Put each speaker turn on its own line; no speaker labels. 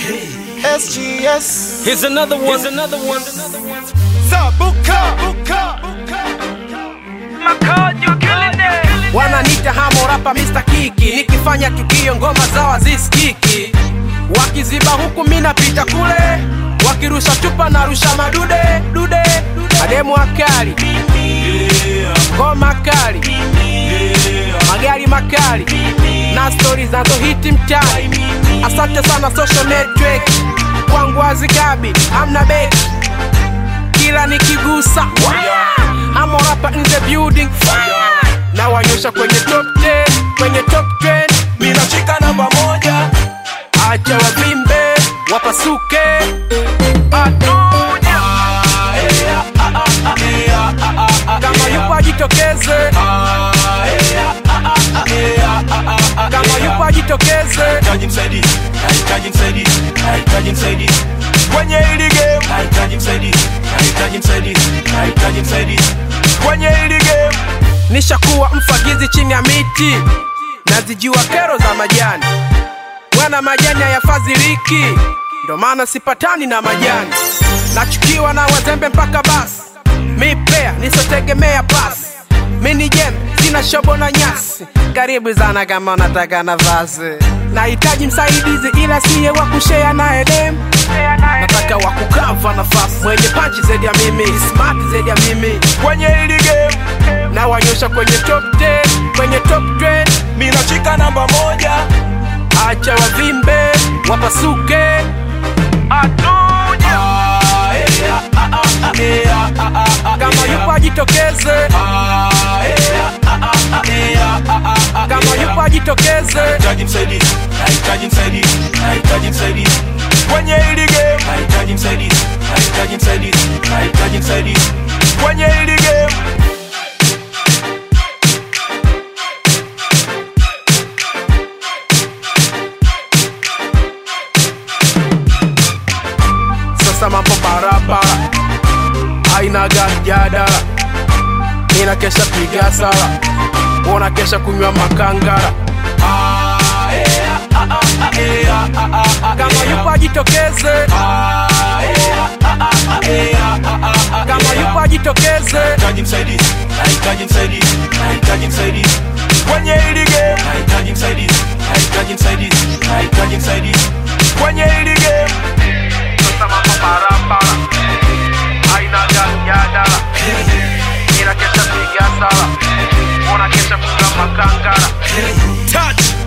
SGS
Here's another one. Here's another one.
Zabuka Buka
wananita hamo rapa Mr. Kiki, nikifanya tukio ngoma zao hazisikiki, wakiziba huku mi napita kule, wakirusha chupa na rusha madude dude, mademu akali, ngoma kali, magari makali na stori zinazohiti mtaani. Asante sana social network, kwangu hazikabi, amna beki kila nikigusa hamo rapa in the building na wanyosha kwenye top 10 kwenye top 10
minashika namba moja
acha wavimbe wapasuke atuja kama yupo ajitokeze kama yupo ajitokeze
Hahitaji msaidizi, hahitaji msaidizi, hahitaji msaidizi kwenye hili game. Hahitaji msaidizi, hahitaji msaidizi, hahitaji msaidizi kwenye hili game.
nishakuwa mfagizi chini ya miti nazijua kero za majani bwana majani hayafadhiliki ndo maana sipatani na majani nachukiwa na wazembe mpaka basi mi pea nisotegemea pasi mi ni jembe sina shobo na nyasi karibu sana kama unataka nafasi nahitaji msaidizi ila siye wa kushea naye dem nataka wa kukava nafasi mwenye panchi zaidi ya mimi smart zaidi ya mimi
Kwenye hili game.
na wanyosha kwenye top 10 kwenye top 10
minashika namba moja
acha wavimbe wapasuke atuja kama yupo ajitokeze kama yupo ajitokeze
Hahitaji msaidizi, hahitaji msaidizi, hahitaji msaidizi kwenye hili game. Hahitaji msaidizi, hahitaji msaidizi, hahitaji msaidizi kwenye hili game.
sasa mambo barabara aina gani jadala mina kesha piga sala wona kesha kunywa makangara kama yupo ajitokeze kama yupo ajitokeze
Hahitaji msaidizi, hahitaji msaidizi, hahitaji msaidizi kwenye hili game. Hahitaji msaidizi, hahitaji msaidizi, hahitaji msaidizi kwenye hili game.
sasa mambo barabara aina gani jadala mina kesha piga sala wona kesha kunywa makangara
Touch.